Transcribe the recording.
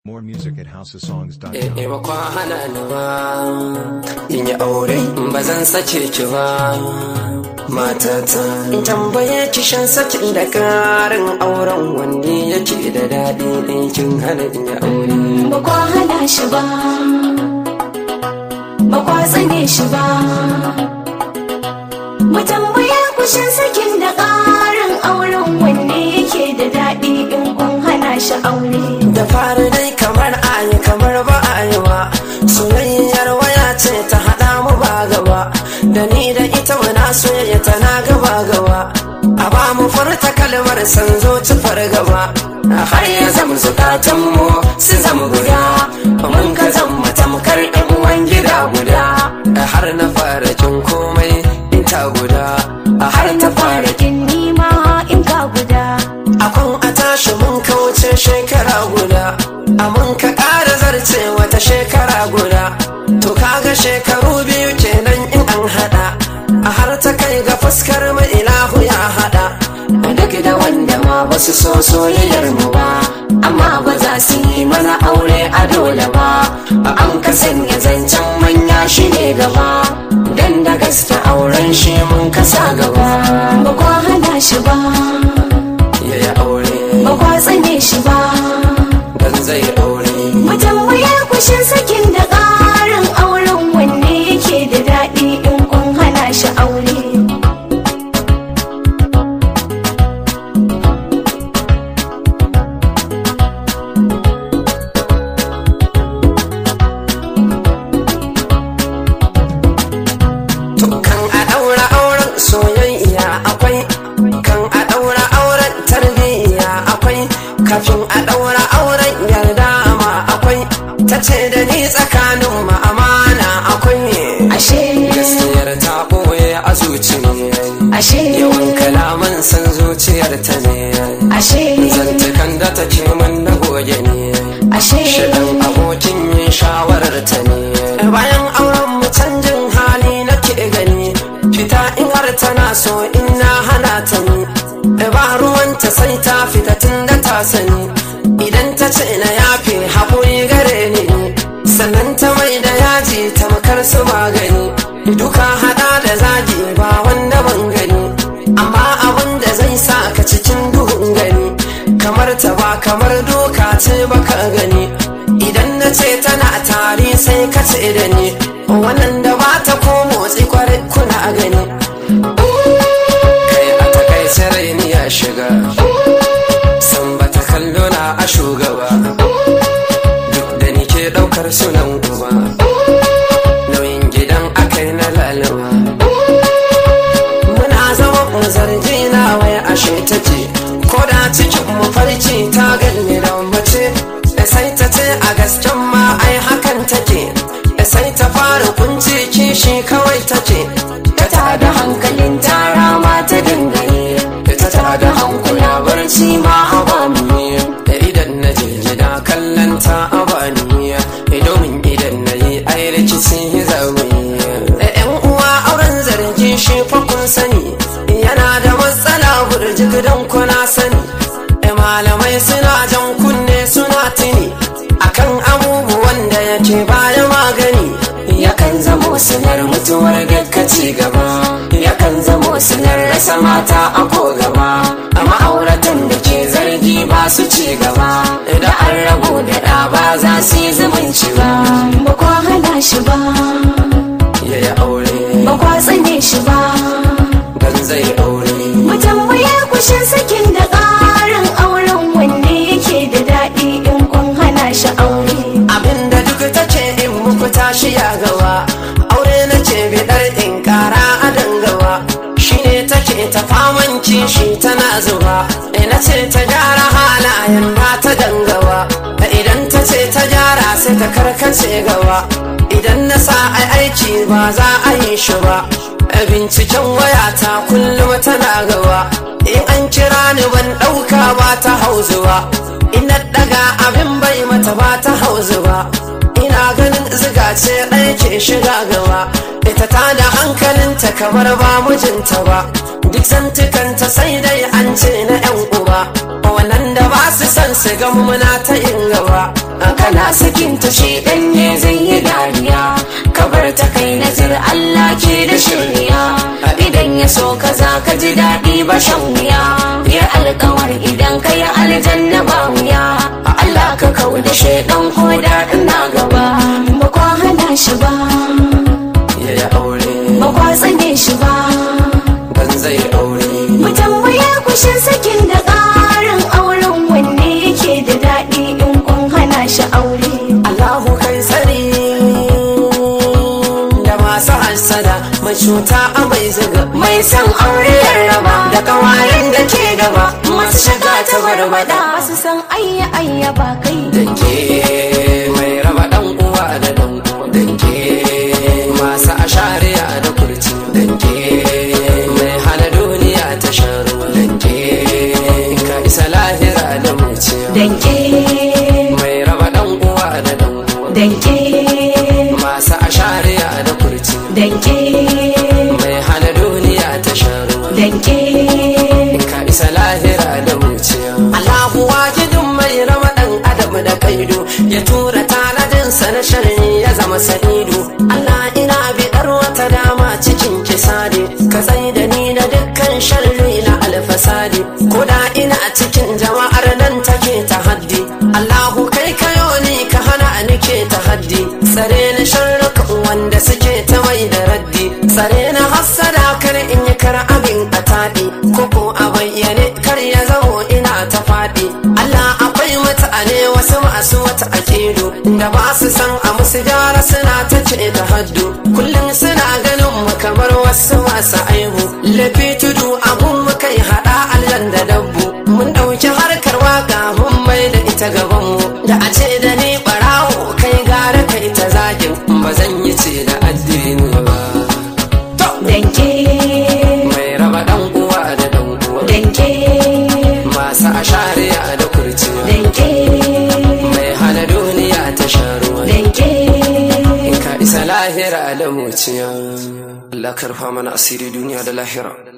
More music at houseofsongs.com. Eh ba kwa hana ni ba in yi aure ba zan sake ki ba matata in tambaye ki shan sakin da karin auren wanne yake da daɗi in kin hana in yi aure ba kwa hana shi ba ba kwa tsane shi ba mu tambaya kushin sakin da ƙarin auren wanne yake da daɗi in kun hana shi aure da fara dai kamar ayi kamar ba ayi ba soyayyar waya ce ta haɗa mu ba gaba da ni da ita muna soyayya tana gaba gaba a ba mu furta kalmar san zo ci fargaba har ya zama zukatan mu su zama guda mun ka zama tamkar ɗan uwan gida guda har na fara kin komai in ta guda har ta fara kin nima in ka guda akwan a tashi mun kauce shekara guda a mun ka ƙara zarce wata shekara guda to kaga shekaru biyu kenan in an haɗa a har ta kai ga fuskar mai ilahu ya haɗa duk da wanda ma ba su so soyayyar mu ba amma ba za su yi mana aure a dole ba an ka sanya zancen manya shi ne gaba dan da gaske auren shi mun kasa gaba ba kwa hana shi ba yayi aure ba kwa tsane shi ba dan zai aure mu tambaya kushin sakin da ƙarin auren wanne yake da daɗi in kun hana shi aure To kan a ɗaura auren soyayya akwai kan a ɗaura auren tarbiyya akwai kafin a ɗaura auren yarda ma akwai ta ce da ni tsakanin mu amana akwai ashe gaskiyar ta ɓoye a zuci ashe yawan kalaman san zuciyar ta ne ashe zantukan da ta ce min na goge ne ashe shirin abokin yin shawarar ta ne bayan auren mu canjin hali nake gani fita in har tana so in na hana ta ni ba ruwanta sai ta fita tun da ta sani idan ta ce na yafe haƙuri gare ni sannan ta mai da yaji tamkar su magani duka hada da zagi ba wanda ban gani amma abin da zai sa ka cikin duhun gani kamar ta ba kamar doka ce baka gani idan na ce tana tari sai ka ce da ni wannan da ba ta ko motsi kwarai kuna gani kai a takaice raini ya shiga san ba ta kallo na a shugaba duk da ni ke daukar sunan uba nauyin gidan akai na lalaba muna zama mu zargi na waya ashe take ko da cikin mu farci ta ganni da mace da sai ta ce a gasken ma ai hakan take da sai ta fara kunci kishi kawai take ta tada hankalin tara ma ta dangane ta tada hankula barci ma haba mi da idan na je gida kallon ta abaniya domin idan na yi ai rikici zaune da yan uwa auren zargi shi fa kun sani yana da matsala burjik don kuna sani da malamai suna jan kunne suna tuni akan abubuwan da yake baya magani yakan zamo sinar mutuwar gaggaci gaba yakan zamo sinar rasa mata a ko gaba a ma'auratan da ke zargi ba su ci gaba da an rabu da ɗa ba za su yi zumunci ba ba kwa hana shi ba yayi aure ba kwa tsane shi ba dan zai aure mu tambaya kushin sakin da ƙarin auren wanne yake da daɗi in kun hana shi aure abinda duk take in muku tashi ya gawa aure nake bidar in kara a dangawa shine take ta faman kishi tana zuba ina ce ta gyara halayen ba ta dangawa idan ta ce ta gyara sai ta karkace gawa idan na sa ai aiki ba za a yi shi ba binciken wayata kullum tana gawa in an kira ni ban ɗauka ba ta hauzuwa ina daga abin bai mata ba ta hauzuwa ina ganin ziga ce ɗaya ke shiga gaba ita ta da hankalin ta kamar ba mijinta ba duk zantukanta sai dai an ce na yan uba wannan da ba su san su ga muna ta yin gaba kana sakinta shi ɗanye zai yi dariya kabar ta kai nazar Allah ke da shirya idan ya so ka za ka ji daɗi ba shan wuya ya alkawar idan ka yi aljanna ba wuya Allah ka kau da shaidan ko da ina gaba ba kwa hana shi ba ya yi aure ba kwa tsane shi ba dan zai aure mu tambaye kushin sakin da ƙarin auren wanne yake da daɗi in kun hana shi aure Allahu kai tsari da masu hassada mai cuta a mai zuga mai son aure ya raba da kawayen da ke gaba masu shiga ta barbada su san ayya ayya ba kai danke mai raba dan uwa da dan uwa danke masu ashariya da kurci danke mai hana duniya ta shan ruwa danke ka isa lahira da muciya danke mai raba dan uwa da dan uwa danke masu ashariya da kurci danke mai hana duniya ta shan ruwa danke ka isa lahira da muciya Allahu wajidin mai rama dan adam da kaido ya tura tanadinsa na sharri ya zama sa'idu Allah ina bidar wata dama cikin kisadi ka tsai da ni da dukkan sharri na alfasadi koda ina cikin jama'ar nan take ta haddi Allahu kai kayo ni ka hana ni ke ta haddi tsare ni sharruka wanda suke ta mai da raddi tsare na hassada kar in yi kar abin a taɗi koko a bayyane kar ya zamo ina ta faɗi Allah akwai mutane wasu masu wata akidu da ba su san a musu gyara suna ta ce ta haddu kullum suna ganin mu kamar wasu masu aibu lafi tudu abun mu kai haɗa allan da dabbu mun ɗauki harkar waka mun mai da ita gaban mu da a ce da ni ɓarawo kai gara kai ta zagin ba zan yi ce da addini ba danke mai raba dan uwa da dan uwa danke masu ashariya da kurci danke mai hana duniya ta sharuwa danke in ka isa lahira da muciya Allah karfa mana asiri duniya da lahira